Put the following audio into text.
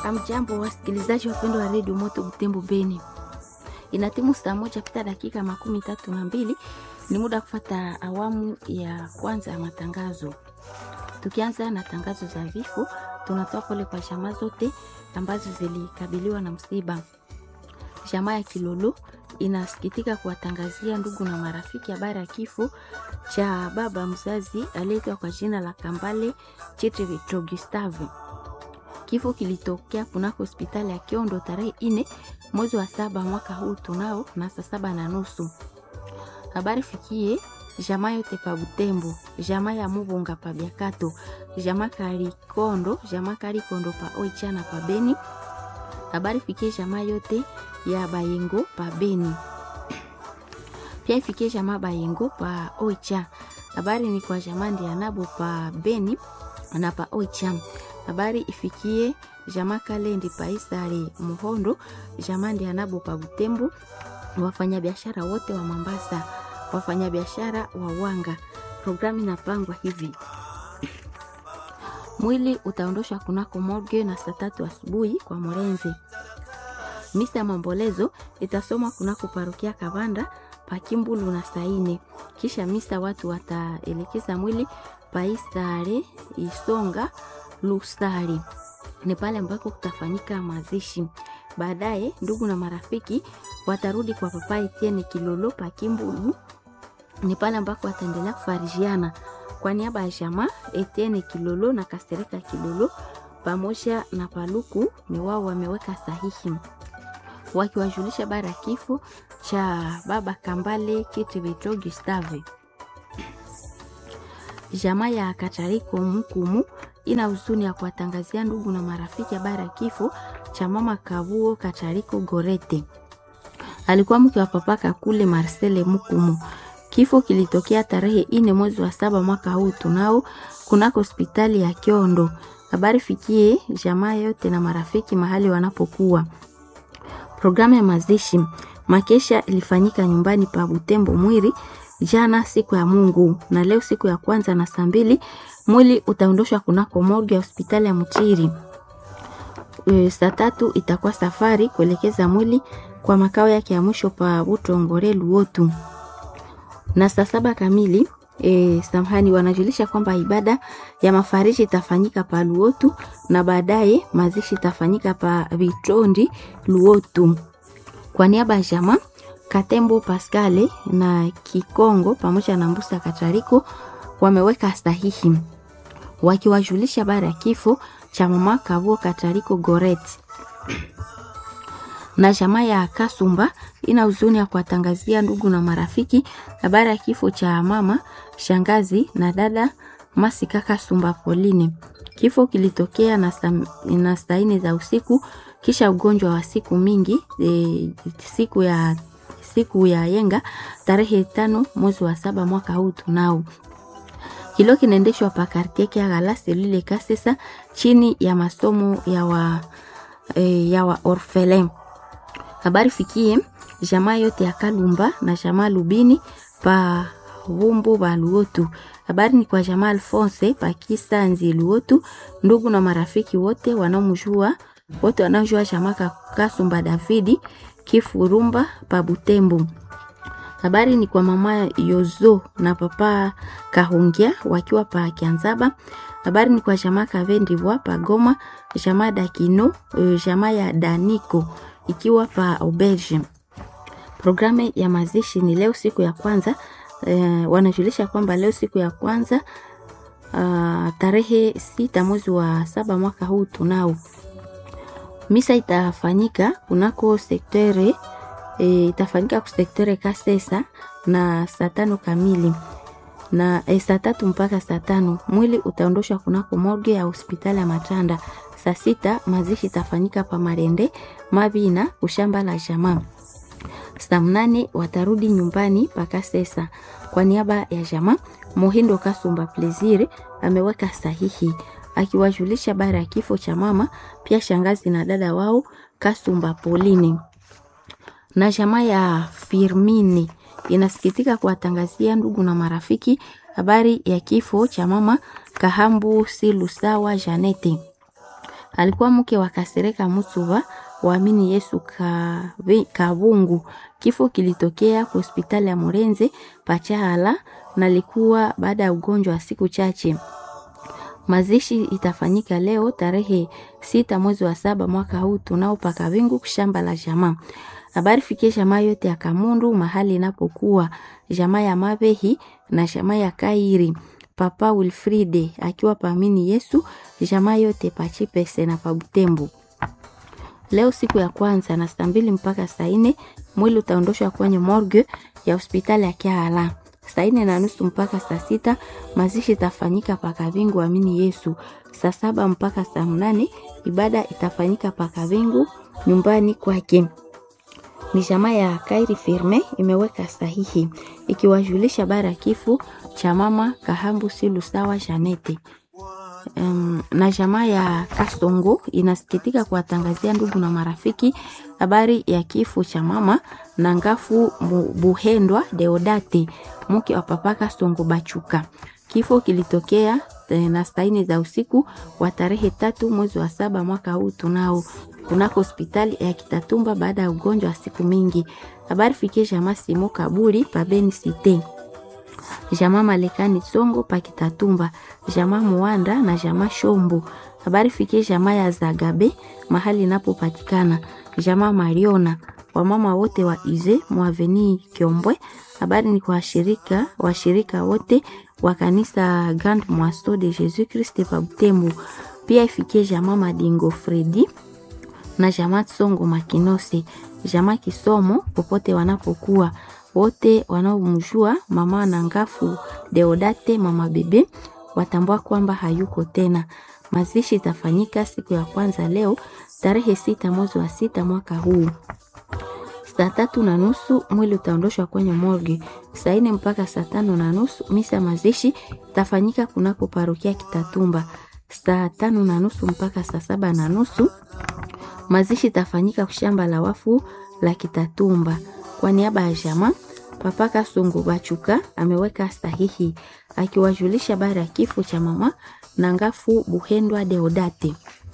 Amjambo wasikilizaji wapendwa wa redio Moto Butembo Beni, inatimu saa moja pita dakika makumi tatu na mbili. Ni muda kufata awamu ya kwanza ya matangazo. Tukianza na tangazo za vifo, tunatoa pole kwa jamaa zote ambazo zilikabiliwa na msiba. Jamaa ya Kilolo inasikitika kuwatangazia ndugu na marafiki habari ya kifo cha baba mzazi aliyeitwa kwa jina la Kambale Chitri Gustave. Kifo kilitokea kunako hospitali ya Kiondo tarehe ine mwezi wa saba mwaka huu tunao na saa saba na nusu. Habari fikie jamaa yote pa Butembo, jamaa ya Mubunga pa Biakato, jamaa Karikondo, jamaa Karikondo pa Oichana pa Beni. Habari fikie jamaa yote ya Bayengo pa Beni. Pia ifikie jamaa Bayengo pa Oicha. Habari ni kwa jamaa Ndianabo pa Beni na pa Oicha. Habari ifikie jamaa Kalendi pa Isare Muhondo, jamaa Ndianabo pa Butembo, wafanyabiashara wote wa Mambasa, wafanyabiashara wa Wanga. Programu inapangwa hivi: mwili utaondoshwa kunako morgue na saa tatu asubuhi kwa Morenzi. Misa ya maombolezo itasomwa kunako parokia Kabanda pakimbulu na saine. Kisha misa watu wataelekeza mwili paisare Isonga Lusari, ni pale ambako kutafanyika mazishi. Baadaye ndugu na marafiki watarudi kwa papa Etienne Kilolo pakimbulu, ni pale ambako wataendelea kufarijiana. Kwa niaba ya jamaa Etienne Kilolo na Kasereka Kilolo pamoja na Paluku, ni wao wameweka sahihi wakiwajulisha habari ya kifo cha baba Kambale Kitibetro Gustave. Jamaa ya Katariko Mkumu ina huzuni ya kuwatangazia ndugu na marafiki habari ya kifo cha mama Kavuo Katariko Gorete, alikuwa mke wa papa Kakule Marcele Mkumu. Kifo kilitokea tarehe ine mwezi wa saba mwaka huu tunao kunako hospitali ya Kiondo. Habari fikie jamaa yote na marafiki mahali wanapokuwa. Programu ya mazishi makesha ilifanyika nyumbani pa Butembo Mwiri jana siku ya Mungu, na leo siku ya kwanza na saa mbili mwili utaondoshwa kunako morgue ya hospitali ya Mchiri. E, saa tatu itakuwa safari kuelekeza mwili kwa makao yake ya mwisho pa Butongore Luotu, na saa saba kamili E, samahani, wanajulisha kwamba ibada ya mafariji itafanyika pa Luotu na baadaye mazishi itafanyika pa Vitondi Luotu. Kwa niaba ya jamaa Katembo Pascale na Kikongo pamoja na Mbusa Katariko wameweka sahihi wakiwajulisha habari ya kifo cha mama Kavuo Katariko Goret na jamaa ya Kasumba ina huzuni ya kuwatangazia ndugu na marafiki habari ya kifo cha mama shangazi na dada Masika Kasumba Pauline. Kifo kilitokea na, na saa nne za usiku kisha ugonjwa wa siku mingi e, siku ya siku ya yenga tarehe tano mwezi wa saba mwaka huu tunao kilo kinaendeshwa pa kartie kia galase lile kasesa chini ya masomo ya wa, e, ya wa orphelin habari fikie jamaa yote ya Kalumba na jamaa Lubini pa Vumbu ba Luotu. Habari ni kwa jamaa Alphonse pa Kisanzi Luotu, ndugu na marafiki wote wanaomjua wote wanaojua jamaa Kasumba Davidi Kifurumba pa Butembo. Habari ni kwa mama Yozo na papa Kahungia wakiwa pa Kianzaba. Habari ni kwa jamaa Kavendivwa pa Goma, jamaa Dakino, jamaa ya Daniko ikiwa pa Auberge. Programu ya mazishi ni leo siku ya kwanza. Eh, wanajulisha kwamba leo siku ya kwanza uh, tarehe sita mwezi wa saba mwaka huu tunao misa itafanyika kunako sektere e, itafanyika ku sektere Kasesa na saa tano kamili na e, saa tatu mpaka saa tano mwili utaondoshwa kunako morgue ya hospitali ya Matanda. Saa sita mazishi itafanyika pa Marende Mabina kushamba la jamaa. Saa mnane watarudi nyumbani paka sesa. Kwa niaba ya jamaa Mohindo Kasumba Plezire ameweka sahihi akiwajulisha bara ya kifo cha mama, pia shangazi na dada wao Kasumba Polini na jamaa ya Firmini inasikitika kuwatangazia ndugu na marafiki habari ya kifo cha mama Kahambu Silusawa Janete. alikuwa mke wa Kasereka Mutsuva waamini Yesu Kabungu. Kifo kilitokea kwa hospitali ya Murenze Pachahala na likuwa baada ya ugonjwa wa siku chache. Mazishi itafanyika leo tarehe sita mwezi wa saba mwaka huu tunao paka wingu shamba la jamaa. Habari fikie jamaa yote ya Kamundu mahali inapokuwa jamaa ya Mabehi na jamaa ya Kairi. Papa Wilfride akiwa paamini Yesu jamaa yote pachipese na pabutembu. Leo siku ya kwanza na saa mbili mpaka saa nne mwili utaondoshwa kwenye morgue ya hospitali ya Kiala. Saa nne na nusu mpaka saa sita mazishi itafanyika pakavingu amini Yesu. Saa saba mpaka saa mnane ibada itafanyika pakavingu nyumbani kwake. Ni jamaa ya Kairi Firme imeweka sahihi ikiwajulisha habari ya kifo cha mama Kahambu Silu sawa Janete. Um, na jamaa ya Kasongo inasikitika kuwatangazia ndugu na marafiki habari ya kifo cha mama na ngafu Buhendwa Deodati mke wa papa Kasongo Bachuka. Kifo kilitokea na saini za usiku wa tarehe tatu mwezi wa saba mwaka huu tunao kunako hospitali ya Kitatumba baada ya ugonjwa wa siku mingi. Habari fikie jamaa Simo Kaburi pabeni site jamaa Malekani Songo pa Kitatumba, jamaa Muanda na jamaa Shombo. Habari fikie jamaa ya Zagabe mahali inapopatikana, jamaa Mariona, wamama wote wa Ize Mwaveni Kiombwe. Habari ni kwa washirika washirika wote wa kanisa Grand Moisto de Jesus Christ pa Butembo. Pia ifikie jamaa Madingo Fredi na jamaa Songo Makinose, jamaa Kisomo popote wanapokuwa wote wanaomjua mama na ngafu Deodate mama bebe watambua kwamba hayuko tena. Mazishi itafanyika siku ya kwanza leo tarehe sita mwezi wa sita mwaka huu saa tatu na nusu mwili utaondoshwa kwenye morgue. Saa nne mpaka saa tano na nusu misa mazishi itafanyika kunako parokia Kitatumba. Saa tano na nusu mpaka saa saba na nusu mazishi itafanyika shamba la wafu la Kitatumba. Kwa niaba ya jamaa Papa Kasongo Bachuka ameweka sahihi akiwajulisha habari ya kifo cha mama na ngafu Buhendwa Deodate.